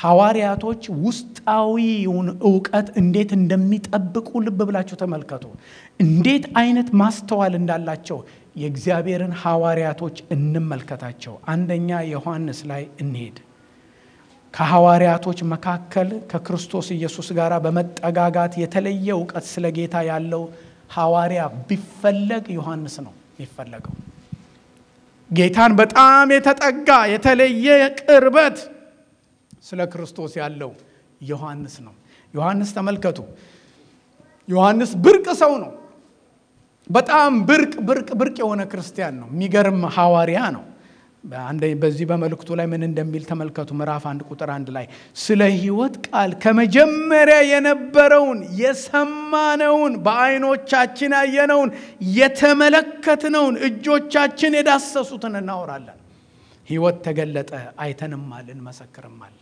ሐዋርያቶች ውስጣዊውን እውቀት እንዴት እንደሚጠብቁ ልብ ብላችሁ ተመልከቱ። እንዴት አይነት ማስተዋል እንዳላቸው የእግዚአብሔርን ሐዋርያቶች እንመልከታቸው። አንደኛ ዮሐንስ ላይ እንሄድ። ከሐዋርያቶች መካከል ከክርስቶስ ኢየሱስ ጋር በመጠጋጋት የተለየ እውቀት ስለ ጌታ ያለው ሐዋርያ ቢፈለግ ዮሐንስ ነው የሚፈለገው። ጌታን በጣም የተጠጋ የተለየ ቅርበት ስለ ክርስቶስ ያለው ዮሐንስ ነው። ዮሐንስ ተመልከቱ። ዮሐንስ ብርቅ ሰው ነው። በጣም ብርቅ ብርቅ ብርቅ የሆነ ክርስቲያን ነው። የሚገርም ሐዋርያ ነው። በዚህ በመልእክቱ ላይ ምን እንደሚል ተመልከቱ። ምዕራፍ አንድ ቁጥር አንድ ላይ ስለ ሕይወት ቃል ከመጀመሪያ የነበረውን የሰማነውን በዓይኖቻችን ያየነውን የተመለከትነውን እጆቻችን የዳሰሱትን እናወራለን። ሕይወት ተገለጠ፣ አይተንማል፣ እንመሰክርማለን።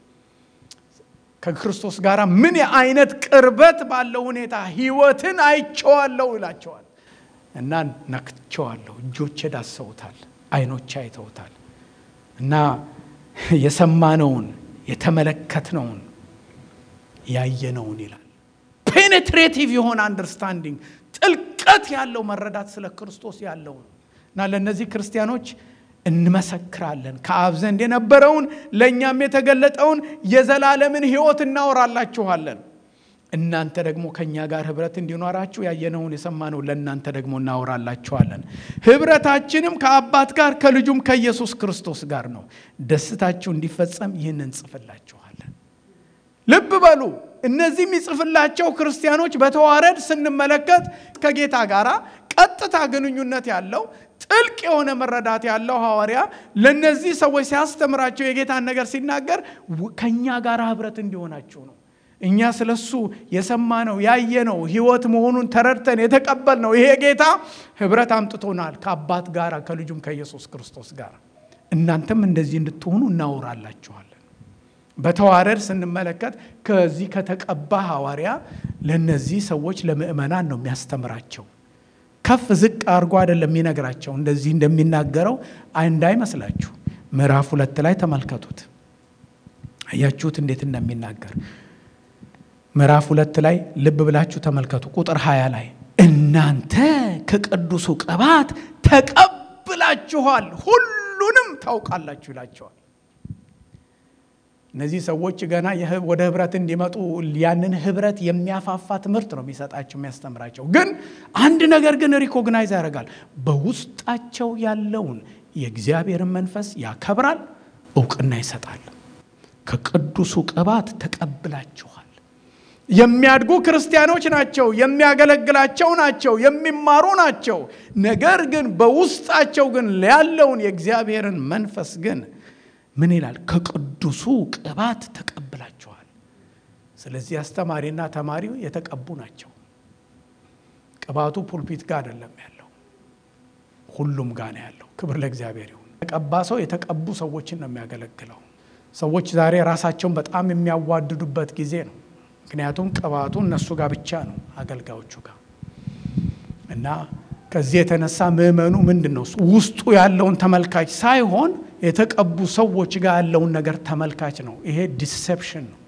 ከክርስቶስ ጋር ምን አይነት ቅርበት ባለው ሁኔታ ሕይወትን አይቼዋለሁ ይላቸዋል እና ነክቼዋለሁ፣ እጆቼ ዳሰውታል አይኖች አይተውታል እና የሰማነውን የተመለከትነውን ያየነውን ይላል። ፔኔትሬቲቭ የሆነ አንደርስታንዲንግ ጥልቀት ያለው መረዳት ስለ ክርስቶስ ያለው ነው እና ለእነዚህ ክርስቲያኖች እንመሰክራለን። ከአብ ዘንድ የነበረውን ለእኛም የተገለጠውን የዘላለምን ሕይወት እናወራላችኋለን። እናንተ ደግሞ ከእኛ ጋር ህብረት እንዲኖራችሁ ያየነውን የሰማነው ለእናንተ ደግሞ እናወራላችኋለን። ህብረታችንም ከአባት ጋር ከልጁም ከኢየሱስ ክርስቶስ ጋር ነው። ደስታችሁ እንዲፈጸም ይህን እንጽፍላችኋለን። ልብ በሉ። እነዚህ የሚጽፍላቸው ክርስቲያኖች በተዋረድ ስንመለከት ከጌታ ጋር ቀጥታ ግንኙነት ያለው ጥልቅ የሆነ መረዳት ያለው ሐዋርያ ለእነዚህ ሰዎች ሲያስተምራቸው የጌታን ነገር ሲናገር ከእኛ ጋር ህብረት እንዲሆናችሁ ነው። እኛ ስለ እሱ የሰማነው ያየነው ህይወት መሆኑን ተረድተን የተቀበልነው ይሄ ጌታ ህብረት አምጥቶናል ከአባት ጋር ከልጁም ከኢየሱስ ክርስቶስ ጋር። እናንተም እንደዚህ እንድትሆኑ እናወራላችኋለን። በተዋረድ ስንመለከት ከዚህ ከተቀባ ሐዋርያ ለእነዚህ ሰዎች ለምእመናን ነው የሚያስተምራቸው። ከፍ ዝቅ አድርጎ አይደለም የሚነግራቸው። እንደዚህ እንደሚናገረው እንዳይመስላችሁ። ምዕራፍ ሁለት ላይ ተመልከቱት። አያችሁት እንዴት እንደሚናገር ምዕራፍ ሁለት ላይ ልብ ብላችሁ ተመልከቱ። ቁጥር 20 ላይ እናንተ ከቅዱሱ ቅባት ተቀብላችኋል፣ ሁሉንም ታውቃላችሁ ይላቸዋል። እነዚህ ሰዎች ገና ወደ ህብረት እንዲመጡ ያንን ህብረት የሚያፋፋ ትምህርት ነው የሚሰጣቸው የሚያስተምራቸው። ግን አንድ ነገር ግን ሪኮግናይዝ ያደርጋል። በውስጣቸው ያለውን የእግዚአብሔርን መንፈስ ያከብራል፣ እውቅና ይሰጣል። ከቅዱሱ ቅባት ተቀብላችኋል። የሚያድጉ ክርስቲያኖች ናቸው። የሚያገለግላቸው ናቸው። የሚማሩ ናቸው። ነገር ግን በውስጣቸው ግን ያለውን የእግዚአብሔርን መንፈስ ግን ምን ይላል? ከቅዱሱ ቅባት ተቀብላችኋል። ስለዚህ አስተማሪና ተማሪው የተቀቡ ናቸው። ቅባቱ ፑልፒት ጋር አይደለም ያለው፣ ሁሉም ጋር ነው ያለው። ክብር ለእግዚአብሔር ይሁን። የተቀባ ሰው የተቀቡ ሰዎችን ነው የሚያገለግለው። ሰዎች ዛሬ ራሳቸውን በጣም የሚያዋድዱበት ጊዜ ነው። ምክንያቱም ቅባቱ እነሱ ጋር ብቻ ነው አገልጋዮቹ ጋር እና ከዚህ የተነሳ ምዕመኑ ምንድን ነው ውስጡ ያለውን ተመልካች ሳይሆን የተቀቡ ሰዎች ጋር ያለውን ነገር ተመልካች ነው። ይሄ ዲሴፕሽን ነው።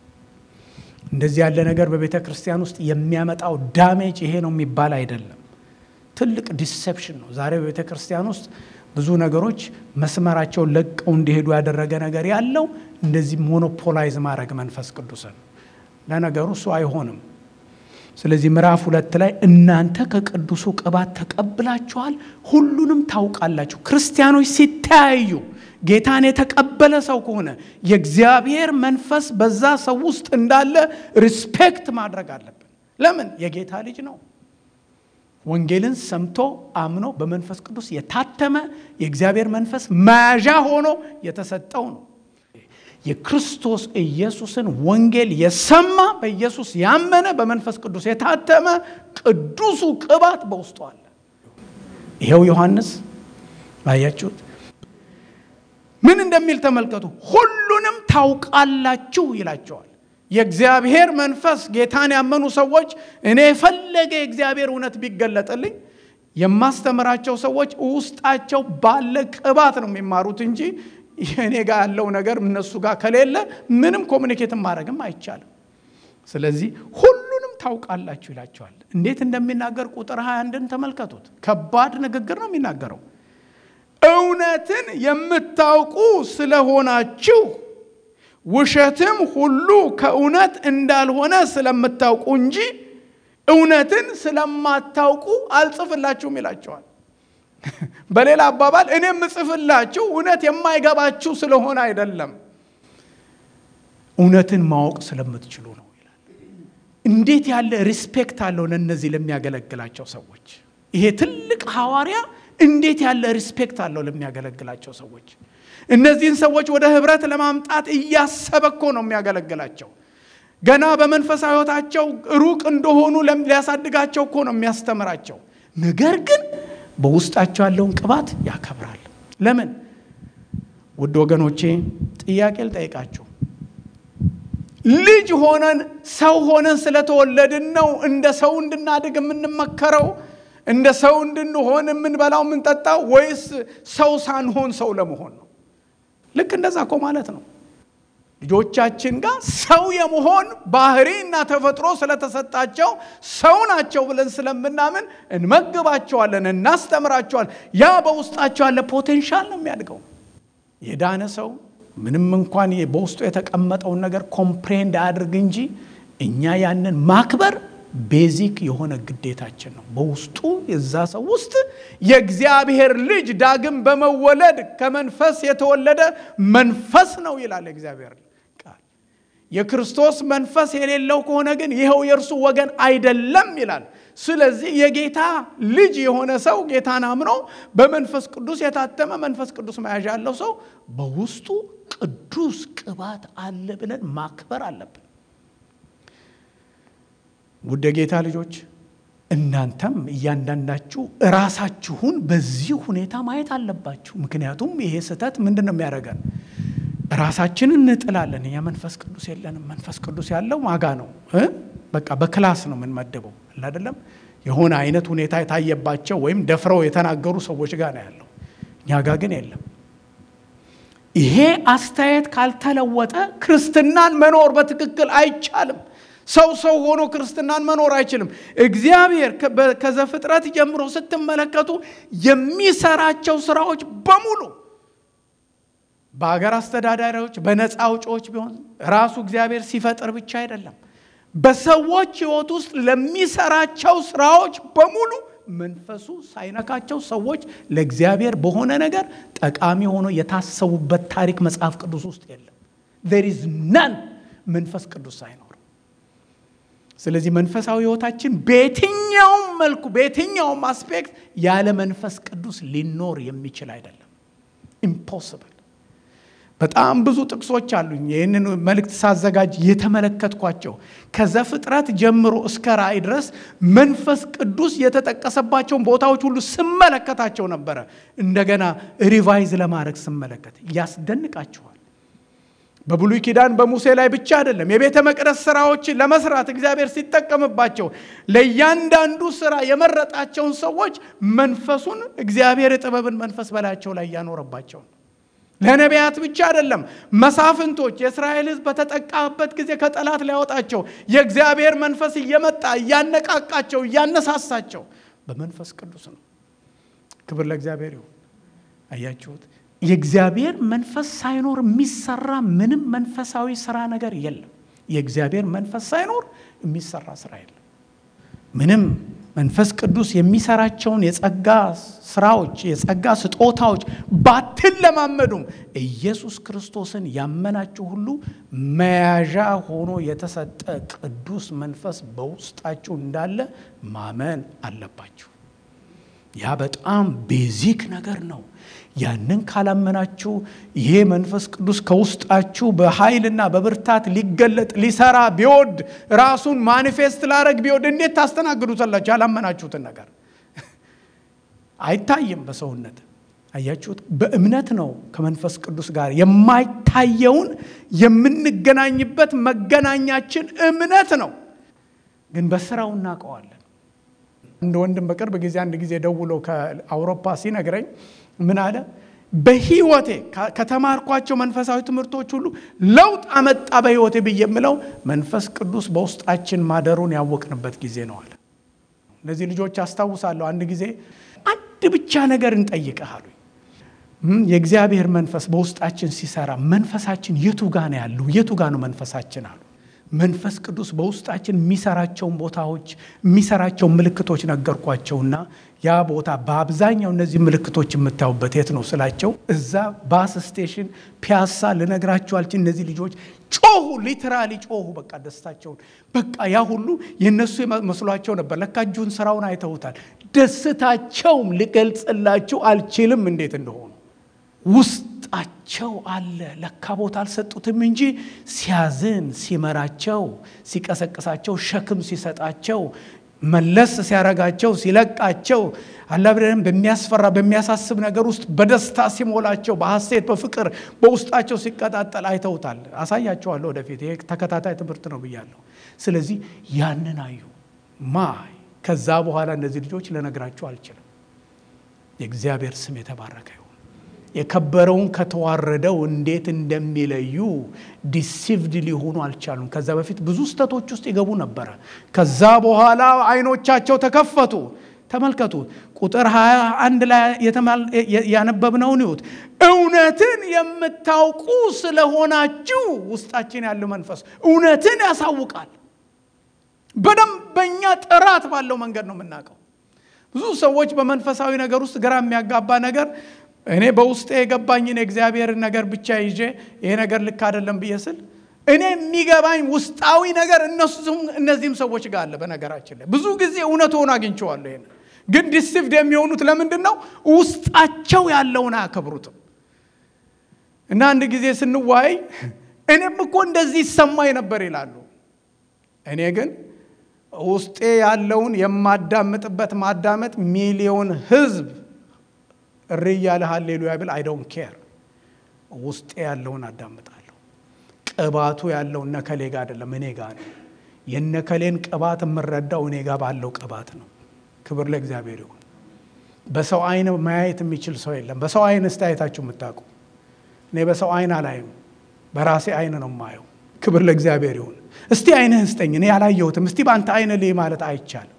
እንደዚህ ያለ ነገር በቤተ ክርስቲያን ውስጥ የሚያመጣው ዳሜጅ ይሄ ነው የሚባል አይደለም። ትልቅ ዲሴፕሽን ነው። ዛሬ በቤተ ክርስቲያን ውስጥ ብዙ ነገሮች መስመራቸውን ለቀው እንዲሄዱ ያደረገ ነገር ያለው እንደዚህ ሞኖፖላይዝ ማድረግ መንፈስ ቅዱስን ለነገሩ እሱ አይሆንም። ስለዚህ ምዕራፍ ሁለት ላይ እናንተ ከቅዱሱ ቅባት ተቀብላችኋል፣ ሁሉንም ታውቃላችሁ። ክርስቲያኖች ሲተያዩ ጌታን የተቀበለ ሰው ከሆነ የእግዚአብሔር መንፈስ በዛ ሰው ውስጥ እንዳለ ሪስፔክት ማድረግ አለብን። ለምን? የጌታ ልጅ ነው። ወንጌልን ሰምቶ አምኖ በመንፈስ ቅዱስ የታተመ የእግዚአብሔር መንፈስ መያዣ ሆኖ የተሰጠው ነው። የክርስቶስ ኢየሱስን ወንጌል የሰማ በኢየሱስ ያመነ በመንፈስ ቅዱስ የታተመ ቅዱሱ ቅባት በውስጡ አለ። ይኸው ዮሐንስ ባያችሁት ምን እንደሚል ተመልከቱ። ሁሉንም ታውቃላችሁ ይላቸዋል። የእግዚአብሔር መንፈስ ጌታን ያመኑ ሰዎች እኔ የፈለገ የእግዚአብሔር እውነት ቢገለጥልኝ የማስተምራቸው ሰዎች ውስጣቸው ባለ ቅባት ነው የሚማሩት እንጂ እኔ ጋር ያለው ነገር እነሱ ጋር ከሌለ ምንም ኮሚኒኬትን ማድረግም አይቻልም። ስለዚህ ሁሉንም ታውቃላችሁ ይላቸዋል። እንዴት እንደሚናገር ቁጥር 21ን ተመልከቱት። ከባድ ንግግር ነው የሚናገረው። እውነትን የምታውቁ ስለሆናችሁ ውሸትም ሁሉ ከእውነት እንዳልሆነ ስለምታውቁ እንጂ እውነትን ስለማታውቁ አልጽፍላችሁም ይላቸዋል። በሌላ አባባል እኔ የምጽፍላችሁ እውነት የማይገባችሁ ስለሆነ አይደለም፣ እውነትን ማወቅ ስለምትችሉ ነው ይላል። እንዴት ያለ ሪስፔክት አለው ለእነዚህ ለሚያገለግላቸው ሰዎች። ይሄ ትልቅ ሐዋርያ እንዴት ያለ ሪስፔክት አለው ለሚያገለግላቸው ሰዎች። እነዚህን ሰዎች ወደ ህብረት ለማምጣት እያሰበ እኮ ነው የሚያገለግላቸው። ገና በመንፈሳዊ ሕይወታቸው ሩቅ እንደሆኑ ሊያሳድጋቸው እኮ ነው የሚያስተምራቸው። ነገር ግን በውስጣቸው ያለውን ቅባት ያከብራል። ለምን? ውድ ወገኖቼ ጥያቄ ልጠይቃችሁ። ልጅ ሆነን ሰው ሆነን ስለተወለድን ነው እንደ ሰው እንድናድግ የምንመከረው እንደ ሰው እንድንሆን የምንበላው የምንጠጣው፣ ወይስ ሰው ሳንሆን ሰው ለመሆን ነው? ልክ እንደዛ እኮ ማለት ነው። ልጆቻችን ጋር ሰው የመሆን ባህሪ እና ተፈጥሮ ስለተሰጣቸው ሰው ናቸው ብለን ስለምናምን እንመግባቸዋለን፣ እናስተምራቸዋለን። ያ በውስጣቸው ያለ ፖቴንሻል ነው የሚያድገው። የዳነ ሰው ምንም እንኳን በውስጡ የተቀመጠውን ነገር ኮምፕሬንድ አያድርግ እንጂ እኛ ያንን ማክበር ቤዚክ የሆነ ግዴታችን ነው። በውስጡ የዛ ሰው ውስጥ የእግዚአብሔር ልጅ ዳግም በመወለድ ከመንፈስ የተወለደ መንፈስ ነው ይላል እግዚአብሔር ቃል። የክርስቶስ መንፈስ የሌለው ከሆነ ግን ይኸው የእርሱ ወገን አይደለም ይላል። ስለዚህ የጌታ ልጅ የሆነ ሰው ጌታን አምኖ በመንፈስ ቅዱስ የታተመ መንፈስ ቅዱስ መያዣ ያለው ሰው በውስጡ ቅዱስ ቅባት አለ ብለን ማክበር አለብን። ውድ የጌታ ልጆች እናንተም እያንዳንዳችሁ እራሳችሁን በዚህ ሁኔታ ማየት አለባችሁ። ምክንያቱም ይሄ ስህተት ምንድን ነው የሚያደርገን? ራሳችንን እንጥላለን። እኛ መንፈስ ቅዱስ የለንም። መንፈስ ቅዱስ ያለው ማጋ ነው። በቃ በክላስ ነው የምንመድበው አይደለም። የሆነ አይነት ሁኔታ የታየባቸው ወይም ደፍረው የተናገሩ ሰዎች ጋር ነው ያለው። እኛ ጋር ግን የለም። ይሄ አስተያየት ካልተለወጠ ክርስትናን መኖር በትክክል አይቻልም። ሰው ሰው ሆኖ ክርስትናን መኖር አይችልም። እግዚአብሔር ከዘፍጥረት ጀምሮ ስትመለከቱ የሚሰራቸው ስራዎች በሙሉ በሀገር አስተዳዳሪዎች፣ በነፃ አውጪዎች ቢሆን ራሱ እግዚአብሔር ሲፈጥር ብቻ አይደለም። በሰዎች ሕይወት ውስጥ ለሚሰራቸው ስራዎች በሙሉ መንፈሱ ሳይነካቸው ሰዎች ለእግዚአብሔር በሆነ ነገር ጠቃሚ ሆኖ የታሰቡበት ታሪክ መጽሐፍ ቅዱስ ውስጥ የለም። ዜር ኢዝ ነን መንፈስ ቅዱስ ሳይኖር ስለዚህ መንፈሳዊ ህይወታችን በየትኛውም መልኩ በየትኛውም አስፔክት ያለ መንፈስ ቅዱስ ሊኖር የሚችል አይደለም። ኢምፖስብል። በጣም ብዙ ጥቅሶች አሉኝ። ይህንን መልእክት ሳዘጋጅ የተመለከትኳቸው ከዘፍጥረት ጀምሮ እስከ ራእይ ድረስ መንፈስ ቅዱስ የተጠቀሰባቸውን ቦታዎች ሁሉ ስመለከታቸው ነበረ። እንደገና ሪቫይዝ ለማድረግ ስመለከት ያስደንቃችኋል። በብሉይ ኪዳን በሙሴ ላይ ብቻ አይደለም። የቤተ መቅደስ ስራዎችን ለመስራት እግዚአብሔር ሲጠቀምባቸው ለእያንዳንዱ ስራ የመረጣቸውን ሰዎች መንፈሱን እግዚአብሔር የጥበብን መንፈስ በላያቸው ላይ እያኖረባቸው ነው። ለነቢያት ብቻ አይደለም። መሳፍንቶች የእስራኤል ሕዝብ በተጠቃበት ጊዜ ከጠላት ሊያወጣቸው የእግዚአብሔር መንፈስ እየመጣ እያነቃቃቸው እያነሳሳቸው በመንፈስ ቅዱስ ነው። ክብር ለእግዚአብሔር ይሁን። አያችሁት? የእግዚአብሔር መንፈስ ሳይኖር የሚሰራ ምንም መንፈሳዊ ስራ ነገር የለም። የእግዚአብሔር መንፈስ ሳይኖር የሚሰራ ስራ የለም። ምንም መንፈስ ቅዱስ የሚሰራቸውን የጸጋ ስራዎች የጸጋ ስጦታዎች ባትለማመዱም ኢየሱስ ክርስቶስን ያመናችሁ ሁሉ መያዣ ሆኖ የተሰጠ ቅዱስ መንፈስ በውስጣችሁ እንዳለ ማመን አለባችሁ። ያ በጣም ቤዚክ ነገር ነው። ያንን ካላመናችሁ ይሄ መንፈስ ቅዱስ ከውስጣችሁ በኃይልና በብርታት ሊገለጥ ሊሰራ ቢወድ ራሱን ማኒፌስት ላረግ ቢወድ እንዴት ታስተናግዱታላችሁ? ያላመናችሁትን ነገር አይታይም በሰውነት አያችሁት። በእምነት ነው ከመንፈስ ቅዱስ ጋር የማይታየውን የምንገናኝበት መገናኛችን እምነት ነው። ግን በስራው እናውቀዋለን። አንድ ወንድም በቅርብ ጊዜ አንድ ጊዜ ደውሎ ከአውሮፓ ሲነግረኝ ምን አለ፣ በህይወቴ ከተማርኳቸው መንፈሳዊ ትምህርቶች ሁሉ ለውጥ አመጣ በህይወቴ ብዬ የምለው መንፈስ ቅዱስ በውስጣችን ማደሩን ያወቅንበት ጊዜ ነው አለ። እነዚህ ልጆች አስታውሳለሁ። አንድ ጊዜ አንድ ብቻ ነገር እንጠይቅህ አሉኝ። የእግዚአብሔር መንፈስ በውስጣችን ሲሰራ መንፈሳችን የቱ ጋ ነው ያለው? የቱ ጋ ነው መንፈሳችን አሉ። መንፈስ ቅዱስ በውስጣችን የሚሰራቸውን ቦታዎች የሚሰራቸውን ምልክቶች ነገርኳቸውና ያ ቦታ በአብዛኛው እነዚህ ምልክቶች የምታዩበት የት ነው ስላቸው፣ እዛ ባስ ስቴሽን ፒያሳ ልነግራቸው አልችል። እነዚህ ልጆች ጮሁ፣ ሊትራሊ ጮሁ። በቃ ደስታቸውን በቃ ያ ሁሉ የእነሱ መስሏቸው ነበር። ለካ እጁን ስራውን አይተውታል። ደስታቸውም ልገልጽላችሁ አልችልም እንዴት እንደሆኑ ውስጣቸው አለ። ለካ ቦታ አልሰጡትም እንጂ ሲያዝን፣ ሲመራቸው፣ ሲቀሰቅሳቸው፣ ሸክም ሲሰጣቸው፣ መለስ ሲያረጋቸው፣ ሲለቃቸው አላብረን በሚያስፈራ በሚያሳስብ ነገር ውስጥ በደስታ ሲሞላቸው፣ በሐሴት በፍቅር በውስጣቸው ሲቀጣጠል አይተውታል። አሳያቸዋለሁ ወደፊት። ይሄ ተከታታይ ትምህርት ነው ብያለሁ። ስለዚህ ያንን አዩ ማይ ከዛ በኋላ እነዚህ ልጆች ልነግራቸው አልችልም። የእግዚአብሔር ስም የተባረከ የከበረውን ከተዋረደው እንዴት እንደሚለዩ ዲሲቭድ ሊሆኑ አልቻሉም። ከዛ በፊት ብዙ ስተቶች ውስጥ ይገቡ ነበረ። ከዛ በኋላ አይኖቻቸው ተከፈቱ። ተመልከቱ፣ ቁጥር 21 ላይ ያነበብነውን ይሁት እውነትን የምታውቁ ስለሆናችሁ ውስጣችን ያለው መንፈስ እውነትን ያሳውቃል። በደንበኛ ጥራት ባለው መንገድ ነው የምናውቀው። ብዙ ሰዎች በመንፈሳዊ ነገር ውስጥ ግራ የሚያጋባ ነገር እኔ በውስጤ የገባኝን የእግዚአብሔርን ነገር ብቻ ይዤ ይሄ ነገር ልክ አይደለም ብዬ ስል እኔ የሚገባኝ ውስጣዊ ነገር እነሱም እነዚህም ሰዎች ጋር አለ። በነገራችን ላይ ብዙ ጊዜ እውነት ሆኖ አግኝቼዋለሁ። ይሄን ግን ዲሲቭድ የሚሆኑት ለምንድን ነው? ውስጣቸው ያለውን አያከብሩትም። እና አንድ ጊዜ ስንዋይ እኔም እኮ እንደዚህ ይሰማኝ ነበር ይላሉ። እኔ ግን ውስጤ ያለውን የማዳምጥበት ማዳመጥ ሚሊዮን ህዝብ እሪ እያለ ሃሌሉያ ብል አይ ዶንት ኬር ውስጤ ያለውን አዳምጣለሁ። ቅባቱ ያለው እነከሌ ጋ አይደለም እኔ ጋ ነው። የነከሌን ቅባት የምረዳው እኔ ጋ ባለው ቅባት ነው። ክብር ለእግዚአብሔር ይሁን። በሰው አይን ማየት የሚችል ሰው የለም። በሰው አይን እስቲ አይታችሁ የምታውቁ? እኔ በሰው አይን አላይም፣ በራሴ አይን ነው የማየው። ክብር ለእግዚአብሔር ይሁን። እስቲ አይንህን ስጠኝ፣ እኔ ያላየሁትም። እስቲ በአንተ አይን ልይ ማለት አይቻልም።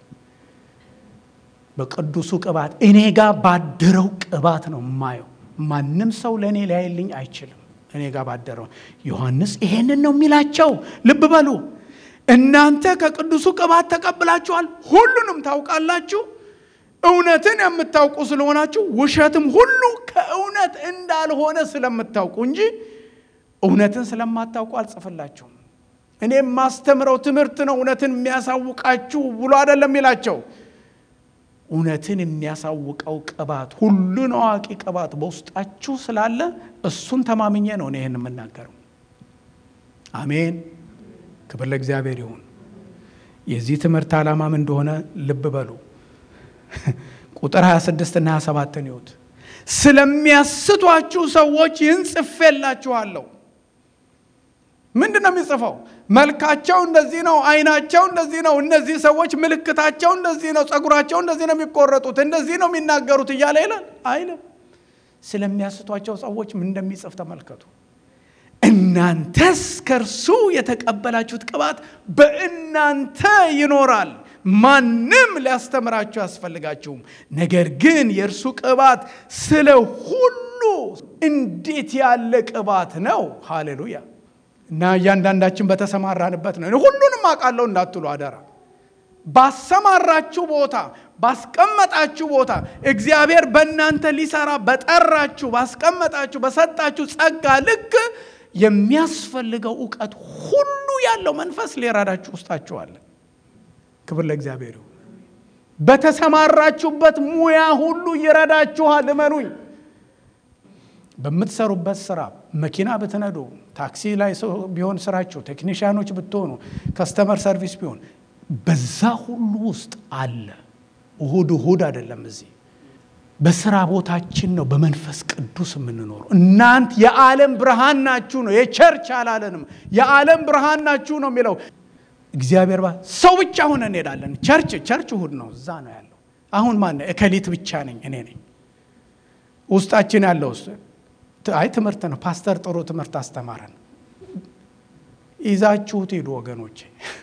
በቅዱሱ ቅባት እኔ ጋር ባደረው ቅባት ነው የማየው። ማንም ሰው ለእኔ ሊያይልኝ አይችልም። እኔ ጋር ባደረው ዮሐንስ ይሄንን ነው የሚላቸው። ልብ በሉ እናንተ ከቅዱሱ ቅባት ተቀብላችኋል፣ ሁሉንም ታውቃላችሁ። እውነትን የምታውቁ ስለሆናችሁ ውሸትም ሁሉ ከእውነት እንዳልሆነ ስለምታውቁ እንጂ እውነትን ስለማታውቁ አልጽፍላችሁም። እኔ የማስተምረው ትምህርት ነው እውነትን የሚያሳውቃችሁ ብሎ አይደለም የሚላቸው እውነትን የሚያሳውቀው ቅባት ሁሉን አዋቂ ቅባት በውስጣችሁ ስላለ እሱን ተማምኜ ነው እኔ ይህን የምናገረው። አሜን። ክብር ለእግዚአብሔር ይሁን። የዚህ ትምህርት ዓላማም እንደሆነ ልብ በሉ። ቁጥር 26 እና 27 ይሁት ስለሚያስቷችሁ ሰዎች ይህን ጽፌላችኋለሁ። ምንድን ነው የሚጽፈው? መልካቸው እንደዚህ ነው፣ አይናቸው እንደዚህ ነው፣ እነዚህ ሰዎች ምልክታቸው እንደዚህ ነው፣ ጸጉራቸው እንደዚህ ነው የሚቆረጡት፣ እንደዚህ ነው የሚናገሩት እያለ ይላል አይልም። ስለሚያስቷቸው ሰዎች ምን እንደሚጽፍ ተመልከቱ። እናንተስ ከእርሱ የተቀበላችሁት ቅባት በእናንተ ይኖራል፣ ማንም ሊያስተምራችሁ አያስፈልጋችሁም። ነገር ግን የእርሱ ቅባት ስለ ሁሉ እንዴት ያለ ቅባት ነው! ሃሌሉያ እና እያንዳንዳችን በተሰማራንበት ነው። ሁሉንም አውቃለሁ እንዳትሉ አደራ። ባሰማራችሁ ቦታ፣ ባስቀመጣችሁ ቦታ እግዚአብሔር በእናንተ ሊሰራ በጠራችሁ፣ ባስቀመጣችሁ፣ በሰጣችሁ ጸጋ ልክ የሚያስፈልገው እውቀት ሁሉ ያለው መንፈስ ሊረዳችሁ ውስጣችሁ አለ። ክብር ለእግዚአብሔር ይሁን። በተሰማራችሁበት ሙያ ሁሉ ይረዳችኋል። እመኑኝ። በምትሰሩበት ስራ መኪና ብትነዱ፣ ታክሲ ላይ ቢሆን ስራችሁ፣ ቴክኒሽያኖች ብትሆኑ፣ ከስተመር ሰርቪስ ቢሆን በዛ ሁሉ ውስጥ አለ። እሁድ እሁድ አይደለም። እዚህ በስራ ቦታችን ነው በመንፈስ ቅዱስ የምንኖረው። እናንት የዓለም ብርሃን ናችሁ ነው። የቸርች አላለንም። የዓለም ብርሃን ናችሁ ነው የሚለው እግዚአብሔር። ሰው ብቻ ሆነ እንሄዳለን። ቸርች ቸርች እሁድ ነው፣ እዛ ነው ያለው። አሁን ማን እከሊት ብቻ ነኝ እኔ ነኝ ውስጣችን ያለው አይ ትምህርት ነው። ፓስተር ጥሩ ትምህርት አስተማረን። ይዛችሁት ሂዱ ወገኖቼ።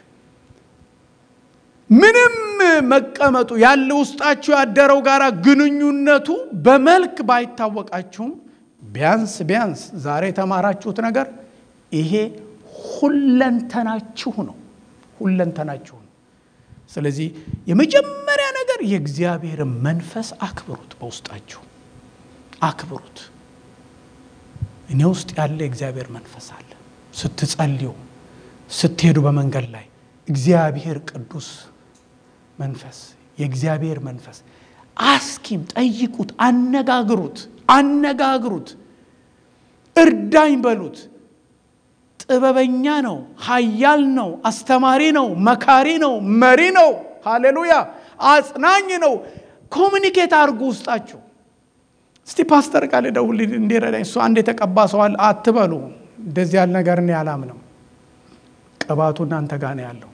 ምንም መቀመጡ ያለ ውስጣችሁ ያደረው ጋር ግንኙነቱ በመልክ ባይታወቃችሁም ቢያንስ ቢያንስ ዛሬ የተማራችሁት ነገር ይሄ ሁለንተናችሁ ነው። ሁለንተናችሁ ነው። ስለዚህ የመጀመሪያ ነገር የእግዚአብሔር መንፈስ አክብሩት፣ በውስጣችሁ አክብሩት። እኔ ውስጥ ያለ የእግዚአብሔር መንፈስ አለ። ስትጸልዩ፣ ስትሄዱ በመንገድ ላይ እግዚአብሔር ቅዱስ መንፈስ የእግዚአብሔር መንፈስ አስኪም፣ ጠይቁት፣ አነጋግሩት፣ አነጋግሩት፣ እርዳኝ በሉት። ጥበበኛ ነው፣ ኃያል ነው፣ አስተማሪ ነው፣ መካሪ ነው፣ መሪ ነው። ሃሌሉያ! አጽናኝ ነው። ኮሚኒኬት አድርጉ ውስጣችሁ። እስቲ ፓስተር ቃል ደውል እንዲረዳኝ እሱ አንድ የተቀባ ሰዋል አትበሉ። እንደዚህ ያለ ነገር እኔ አላምንም። ቅባቱ እናንተ ጋር ነው ያለው።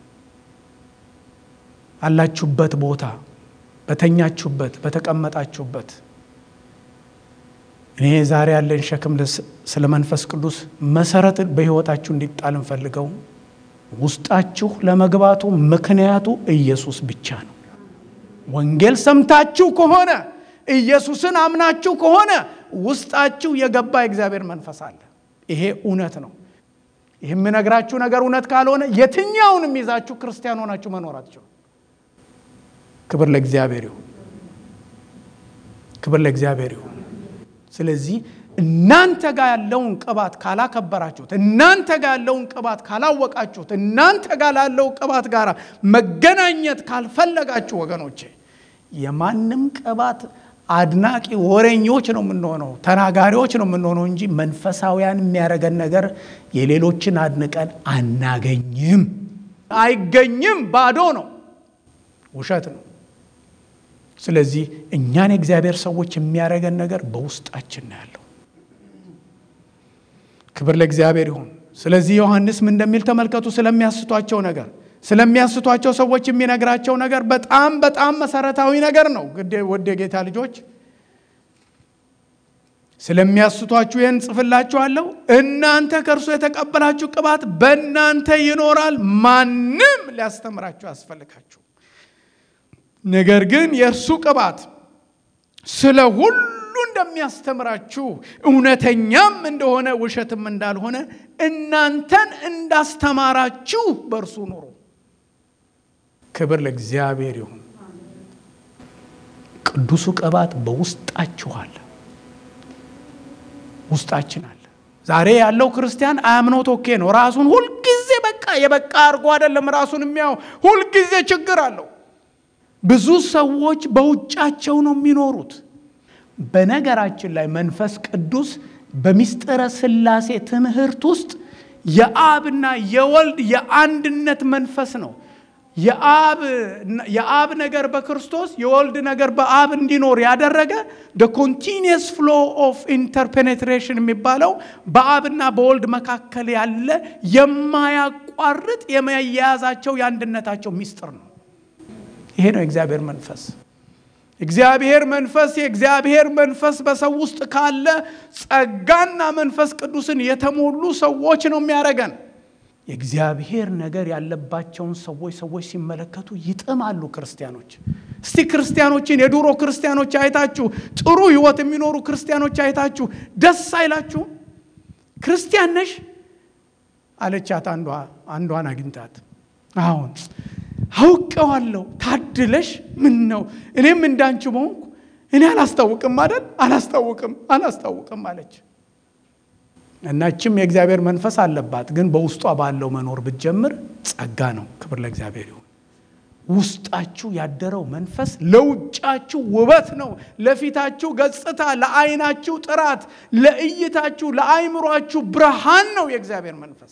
አላችሁበት ቦታ፣ በተኛችሁበት፣ በተቀመጣችሁበት እኔ ዛሬ ያለን ሸክም ስለ መንፈስ ቅዱስ መሰረት በሕይወታችሁ እንዲጣል እንፈልገው። ውስጣችሁ ለመግባቱ ምክንያቱ ኢየሱስ ብቻ ነው። ወንጌል ሰምታችሁ ከሆነ ኢየሱስን አምናችሁ ከሆነ ውስጣችሁ የገባ የእግዚአብሔር መንፈስ አለ። ይሄ እውነት ነው። ይህ የምነግራችሁ ነገር እውነት ካልሆነ የትኛውንም ይዛችሁ ክርስቲያን ሆናችሁ መኖር አትችሉ። ክብር ለእግዚአብሔር ይሁን። ክብር ለእግዚአብሔር ይሁን። ስለዚህ እናንተ ጋር ያለውን ቅባት ካላከበራችሁት፣ እናንተ ጋር ያለውን ቅባት ካላወቃችሁት፣ እናንተ ጋር ላለው ቅባት ጋር መገናኘት ካልፈለጋችሁ ወገኖቼ የማንም ቅባት አድናቂ ወሬኞች ነው የምንሆነው፣ ተናጋሪዎች ነው የምንሆነው እንጂ መንፈሳውያን የሚያደርገን ነገር የሌሎችን አድንቀን አናገኝም፣ አይገኝም። ባዶ ነው፣ ውሸት ነው። ስለዚህ እኛን የእግዚአብሔር ሰዎች የሚያደርገን ነገር በውስጣችን ነው ያለው። ክብር ለእግዚአብሔር ይሁን። ስለዚህ ዮሐንስ ምን እንደሚል ተመልከቱ። ስለሚያስቷቸው ነገር ስለሚያስቷቸው ሰዎች የሚነግራቸው ነገር በጣም በጣም መሰረታዊ ነገር ነው። ወደ ጌታ ልጆች ስለሚያስቷችሁ ይህን ጽፍላችኋለሁ። እናንተ ከእርሱ የተቀበላችሁ ቅባት በእናንተ ይኖራል፣ ማንም ሊያስተምራችሁ ያስፈልጋችሁ። ነገር ግን የእርሱ ቅባት ስለ ሁሉ እንደሚያስተምራችሁ እውነተኛም እንደሆነ ውሸትም እንዳልሆነ እናንተን እንዳስተማራችሁ በእርሱ ኑሩ። ክብር ለእግዚአብሔር ይሁን። ቅዱሱ ቅባት በውስጣችሁ አለ፣ ውስጣችን አለ። ዛሬ ያለው ክርስቲያን አያምኖት ኦኬ ነው። ራሱን ሁልጊዜ በቃ የበቃ አድርጎ አይደለም ራሱን የሚያው ሁልጊዜ ችግር አለው። ብዙ ሰዎች በውጫቸው ነው የሚኖሩት። በነገራችን ላይ መንፈስ ቅዱስ በሚስጥረ ሥላሴ ትምህርት ውስጥ የአብና የወልድ የአንድነት መንፈስ ነው። የአብ ነገር በክርስቶስ የወልድ ነገር በአብ እንዲኖር ያደረገ ኮንቲኒየስ ፍሎ ኦፍ ኢንተርፔኔትሬሽን የሚባለው በአብና በወልድ መካከል ያለ የማያቋርጥ የመያያዛቸው የአንድነታቸው ሚስጥር ነው። ይሄ ነው የእግዚአብሔር መንፈስ። እግዚአብሔር መንፈስ የእግዚአብሔር መንፈስ በሰው ውስጥ ካለ ጸጋና መንፈስ ቅዱስን የተሞሉ ሰዎች ነው የሚያደርገን። የእግዚአብሔር ነገር ያለባቸውን ሰዎች ሰዎች ሲመለከቱ ይጥማሉ። ክርስቲያኖች እስቲ ክርስቲያኖችን የድሮ ክርስቲያኖች አይታችሁ ጥሩ ሕይወት የሚኖሩ ክርስቲያኖች አይታችሁ ደስ አይላችሁም? ክርስቲያን ነሽ አለቻት አንዷ አንዷን አግኝታት አሁን አውቀዋለሁ ታድለሽ። ምን ነው እኔም እንዳንቺ በሆንኩ እኔ አላስታውቅም አይደል? አላስታውቅም አላስታውቅም አለች። እናችም የእግዚአብሔር መንፈስ አለባት፣ ግን በውስጧ ባለው መኖር ብትጀምር ጸጋ ነው። ክብር ለእግዚአብሔር ይሁን። ውስጣችሁ ያደረው መንፈስ ለውጫችሁ ውበት ነው፣ ለፊታችሁ ገጽታ፣ ለዓይናችሁ ጥራት፣ ለእይታችሁ፣ ለአይምሯችሁ ብርሃን ነው የእግዚአብሔር መንፈስ።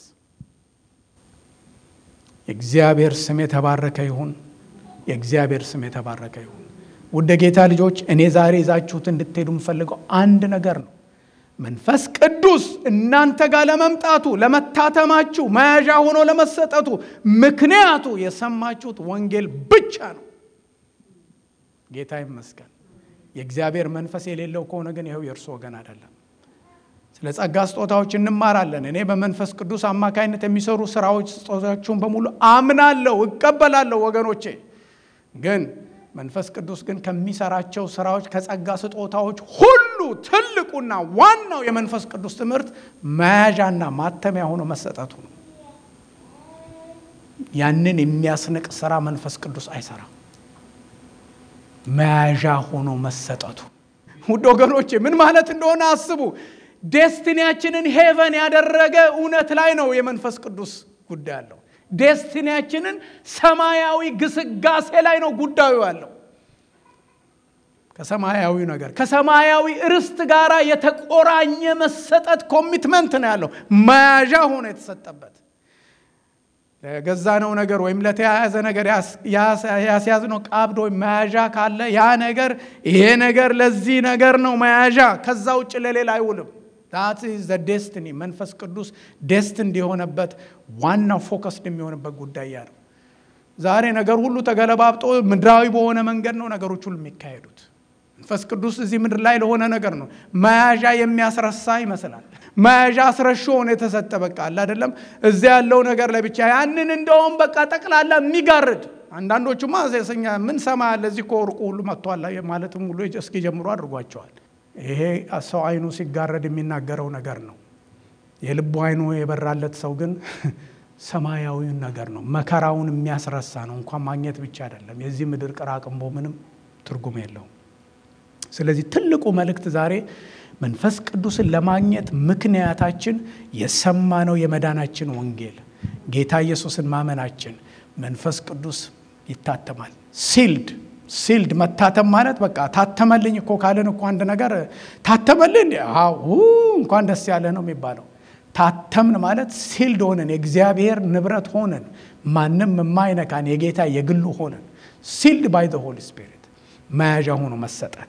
የእግዚአብሔር ስም የተባረከ ይሁን። የእግዚአብሔር ስም የተባረከ ይሁን። ውድ ጌታ ልጆች እኔ ዛሬ ይዛችሁት እንድትሄዱ የምፈልገው አንድ ነገር ነው። መንፈስ ቅዱስ እናንተ ጋር ለመምጣቱ ለመታተማችሁ፣ መያዣ ሆኖ ለመሰጠቱ ምክንያቱ የሰማችሁት ወንጌል ብቻ ነው። ጌታ ይመስገን። የእግዚአብሔር መንፈስ የሌለው ከሆነ ግን ይኸው የእርሱ ወገን አይደለም። ስለ ጸጋ ስጦታዎች እንማራለን። እኔ በመንፈስ ቅዱስ አማካይነት የሚሰሩ ስራዎች ስጦታዎቹን በሙሉ አምናለሁ፣ እቀበላለሁ። ወገኖቼ ግን መንፈስ ቅዱስ ግን ከሚሰራቸው ስራዎች ከጸጋ ስጦታዎች ሁሉ ትልቁና ዋናው የመንፈስ ቅዱስ ትምህርት መያዣና ማተሚያ ሆኖ መሰጠቱ ነው። ያንን የሚያስንቅ ስራ መንፈስ ቅዱስ አይሰራም። መያዣ ሆኖ መሰጠቱ። ውድ ወገኖቼ ምን ማለት እንደሆነ አስቡ። ዴስቲኒያችንን ሄቨን ያደረገ እውነት ላይ ነው የመንፈስ ቅዱስ ጉዳይ አለው። ዴስቲኒያችንን ሰማያዊ ግስጋሴ ላይ ነው ጉዳዩ ያለው። ከሰማያዊ ነገር ከሰማያዊ ርስት ጋር የተቆራኘ መሰጠት ኮሚትመንት ነው ያለው። መያዣ ሆኖ የተሰጠበት ለገዛነው ነገር ወይም ለተያያዘ ነገር ያስያዝነው ቀብድ ወይም መያዣ ካለ ያ ነገር ይሄ ነገር ለዚህ ነገር ነው መያዣ፣ ከዛ ውጭ ለሌላ አይውልም። ዛት ዘ ዴስትኒ መንፈስ ቅዱስ ዴስትንድ የሆነበት ዋናው ፎከስድ የሚሆንበት ጉዳይ ያ ነው። ዛሬ ነገር ሁሉ ተገለባብጦ ምድራዊ በሆነ መንገድ ነው ነገሮች ሁሉ የሚካሄዱት። መንፈስ ቅዱስ እዚህ ምድር ላይ ለሆነ ነገር ነው መያዣ የሚያስረሳ ይመስላል። መያዣ አስረሾ ሆኖ የተሰጠ በቃ አለ አይደለም። እዚያ ያለው ነገር ለብቻ ያንን እንደውም በቃ ጠቅላላ የሚጋርድ አንዳንዶቹማ ሴሰኛ ምን ሰማ ያለ እዚህ እኮ ወርቁ ሁሉ መጥቷል ማለትም ሁሉ እስኪጀምሩ አድርጓቸዋል። ይሄ ሰው አይኑ ሲጋረድ የሚናገረው ነገር ነው። የልቡ አይኑ የበራለት ሰው ግን ሰማያዊውን ነገር ነው። መከራውን የሚያስረሳ ነው። እንኳን ማግኘት ብቻ አይደለም። የዚህ ምድር ቅራቅንቦ ምንም ትርጉም የለውም። ስለዚህ ትልቁ መልእክት ዛሬ መንፈስ ቅዱስን ለማግኘት ምክንያታችን የሰማነው የመዳናችን ወንጌል ጌታ ኢየሱስን ማመናችን መንፈስ ቅዱስ ይታተማል። ሲልድ ሲልድ መታተም ማለት በቃ ታተመልኝ እኮ ካለን እኮ አንድ ነገር ታተመልኝ እንኳን ደስ ያለ ነው የሚባለው። ታተምን ማለት ሲልድ ሆነን የእግዚአብሔር ንብረት ሆነን ማንም የማይነካን የጌታ የግሉ ሆነን ሲልድ ባይ ዘ ሆሊ ስፒሪት መያዣ ሆኖ መሰጠት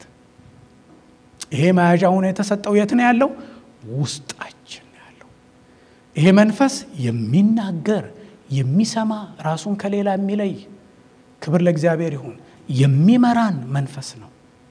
ይሄ መያዣ ሆኖ የተሰጠው የት ነው ያለው? ውስጣችን ነው ያለው። ይሄ መንፈስ የሚናገር የሚሰማ፣ ራሱን ከሌላ የሚለይ ክብር ለእግዚአብሔር ይሁን። የሚመራን መንፈስ ነው።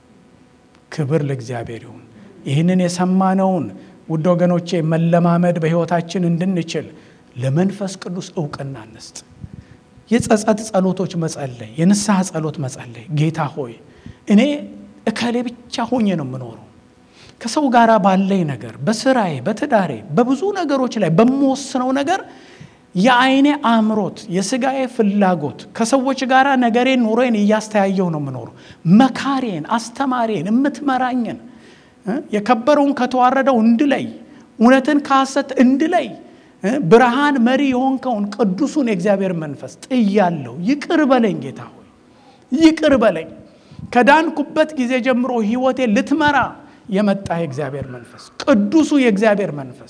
ክብር ለእግዚአብሔር ይሁን። ይህንን የሰማነውን ውድ ወገኖቼ መለማመድ በሕይወታችን እንድንችል ለመንፈስ ቅዱስ እውቅና እንስጥ። የጸጸት ጸሎቶች መጸለይ፣ የንስሐ ጸሎት መጸለይ። ጌታ ሆይ እኔ እከሌ ብቻ ሆኜ ነው የምኖረው። ከሰው ጋር ባለኝ ነገር፣ በስራዬ፣ በትዳሬ፣ በብዙ ነገሮች ላይ በምወስነው ነገር የአይኔ አእምሮት፣ የስጋዬ ፍላጎት ከሰዎች ጋር ነገሬን፣ ኑሮዬን እያስተያየው ነው የምኖረው። መካሬን፣ አስተማሪን፣ የምትመራኝን የከበረውን ከተዋረደው እንድለይ፣ እውነትን ከሐሰት እንድለይ ብርሃን መሪ የሆንከውን ቅዱሱን የእግዚአብሔር መንፈስ ጥያለሁ። ይቅር በለኝ ጌታ ሆይ ይቅር በለኝ። ከዳንኩበት ጊዜ ጀምሮ ሕይወቴ ልትመራ የመጣ የእግዚአብሔር መንፈስ ቅዱሱ የእግዚአብሔር መንፈስ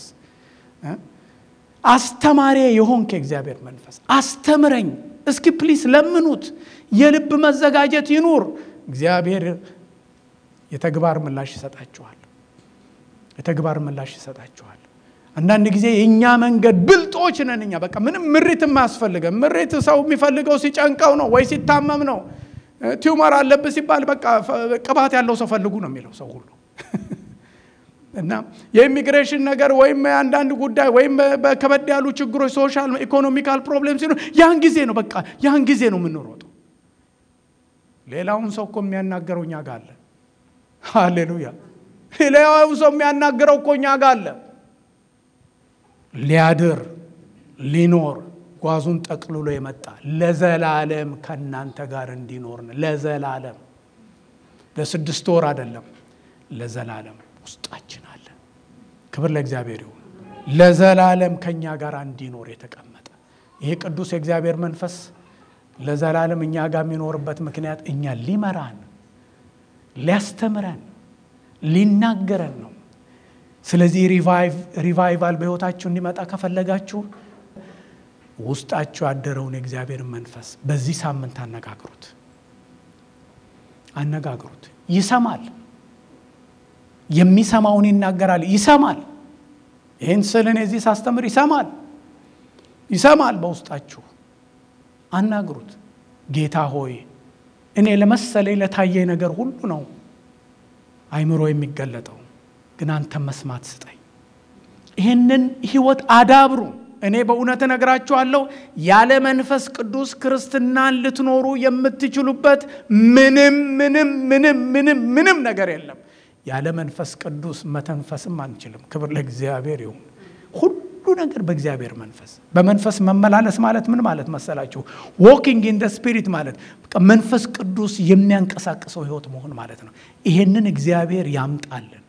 አስተማሪ የሆንክ የእግዚአብሔር መንፈስ አስተምረኝ። እስኪ ፕሊስ ለምኑት። የልብ መዘጋጀት ይኑር። እግዚአብሔር የተግባር ምላሽ ይሰጣችኋል። የተግባር ምላሽ ይሰጣችኋል። አንዳንድ ጊዜ የእኛ መንገድ ብልጦች ነን እኛ። በቃ ምንም ምሪትም አያስፈልገም። ምሪት ሰው የሚፈልገው ሲጨንቀው ነው ወይ ሲታመም ነው። ቲዩመር አለብህ ሲባል በቃ ቅባት ያለው ሰው ፈልጉ ነው የሚለው ሰው ሁሉ እና የኢሚግሬሽን ነገር ወይም አንዳንድ ጉዳይ ወይም በከበድ ያሉ ችግሮች ሶሻል ኢኮኖሚካል ፕሮብሌም ሲኖር ያን ጊዜ ነው በቃ ያን ጊዜ ነው የምንሮጠው። ሌላውን ሰው እኮ የሚያናገረው እኛ ጋር አለ። ሃሌሉያ! ሌላውን ሰው የሚያናገረው እኮ እኛ ጋር አለ። ሊያድር ሊኖር ጓዙን ጠቅልሎ የመጣ ለዘላለም ከእናንተ ጋር እንዲኖር ነው። ለዘላለም ለስድስት ወር አይደለም፣ ለዘላለም ውስጣችን አለ። ክብር ለእግዚአብሔር ይሁን። ለዘላለም ከእኛ ጋር እንዲኖር የተቀመጠ ይሄ ቅዱስ የእግዚአብሔር መንፈስ ለዘላለም እኛ ጋር የሚኖርበት ምክንያት እኛ ሊመራን፣ ሊያስተምረን፣ ሊናገረን ነው። ስለዚህ ሪቫይቫል በሕይወታችሁ እንዲመጣ ከፈለጋችሁ ውስጣችሁ ያደረውን የእግዚአብሔርን መንፈስ በዚህ ሳምንት አነጋግሩት፣ አነጋግሩት። ይሰማል የሚሰማውን ይናገራል። ይሰማል። ይህን ስል እኔ እዚህ ሳስተምር ይሰማል፣ ይሰማል። በውስጣችሁ አናግሩት። ጌታ ሆይ እኔ ለመሰለኝ ለታየኝ ነገር ሁሉ ነው አይምሮ የሚገለጠው ግን አንተ መስማት ስጠኝ። ይህንን ህይወት አዳብሩ። እኔ በእውነት እነግራችኋለሁ ያለ መንፈስ ቅዱስ ክርስትናን ልትኖሩ የምትችሉበት ምንም ምንም ምንም ምንም ምንም ነገር የለም። ያለ መንፈስ ቅዱስ መተንፈስም አንችልም። ክብር ለእግዚአብሔር ይሁን። ሁሉ ነገር በእግዚአብሔር መንፈስ በመንፈስ መመላለስ ማለት ምን ማለት መሰላችሁ? ዎኪንግ ኢን ደ ስፒሪት ማለት መንፈስ ቅዱስ የሚያንቀሳቅሰው ህይወት መሆን ማለት ነው። ይሄንን እግዚአብሔር ያምጣልን።